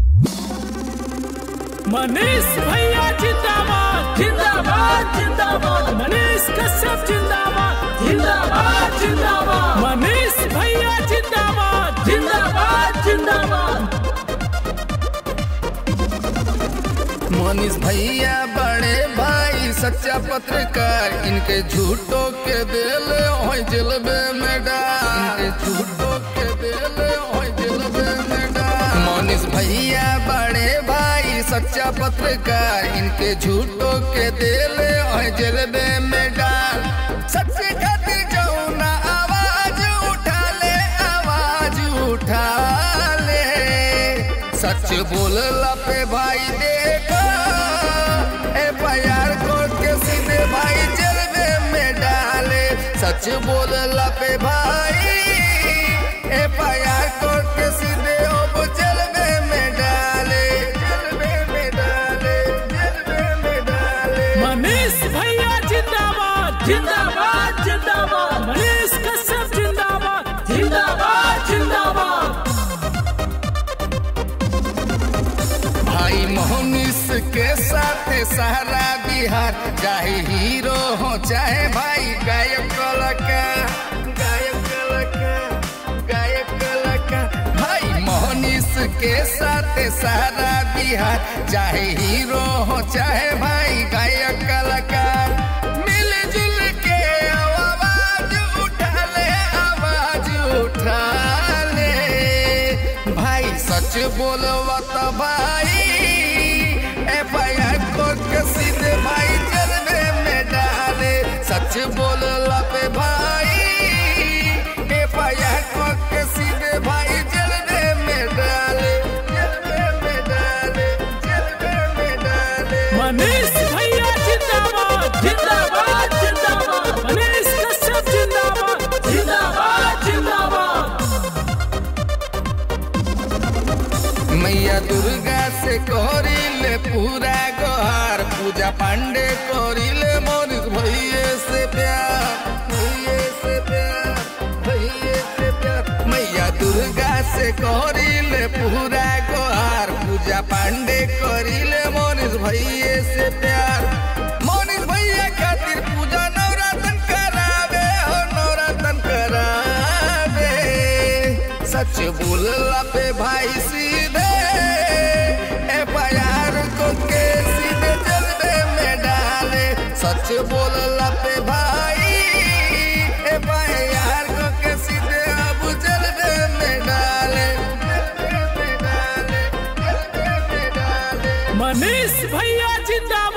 मनीष भैया जिंदाबाद जिंदाबाद जिंदाबाद मनीष कश्यप जिंदाबाद जिंदाबाद जिंदाबाद मनीष भैया जिंदाबाद जिंदाबाद जिंदाबाद मनीष भैया बड़े भाई सच्चा पत्रकार इनके झूठों के दिल होय जलबे में डाल इनके झूठों के दिल होय जलबे में डाल मनीष भैया बड़े भाई सच्चा पत्रकार इनके झूठों के दिल होय जलबे में डाल सच्चे खातिर जाऊं ना आवाज उठा ले आवाज उठा ले सच बोलला पे भाई देखो एफ आई आर कोर्ट के सीधे भाई जलवे में डाले सच बोलला पे भाई एफ आई आर कोर्ट के सीधे अब जलवे में डाले जलवे में डाले जलवे में डाले मनीष भैया जिंदाबाद जिंदाबाद जिंदाबाद मनीष कश्यप जिंदाबाद जिंदाबाद जिंदाबाद भाई मोहनिस के साथ सारा बिहार चाहे हीरो हो चाहे भाई गायक कलाकार गायक कलाकार गायक कलाकार भाई मोहनिस के साथ सारा बिहार चाहे हीरो हो चाहे भाई गायक कलाकार मिलजुल के आवाज उठा ले आवाज उठा ले भाई सच बोलवा तो भाई एफ आई आर कोर्ट के सीधे भाई जलवे में डाले सच बोलला पे भाई एफ आई आर कोर्ट के सीधे भाई जलवे में डाले जलवे में डाले जलवे में डाले मनीष भैया जिंदाबाद जिंदाबाद जिंदाबाद मनीष कश्यप जिंदाबाद जिंदाबाद जिंदाबाद मैया दुर्गा से कोरिले पूरा गोहार पूजा पांडे कोरिले मोनिस भैये से प्यार भैये से प्यार भैये से प्यार मैया दुर्गा से कोरिले पूरा गोहार पूजा पांडे कोरिले मोनिस भैये से प्यार मोनिस भैया खातिर पूजा नवरातन करावे हो नवरातन करावे सच बोलला पे भाई सीधे एफ आई आर को के सीधे जलवे में डाले सच बोलला पे भाई एफ आई आर को के सीधे अब जलवे में डाले जलवे में डाले जलवे में डाले मनीष भैया जिंदाबाद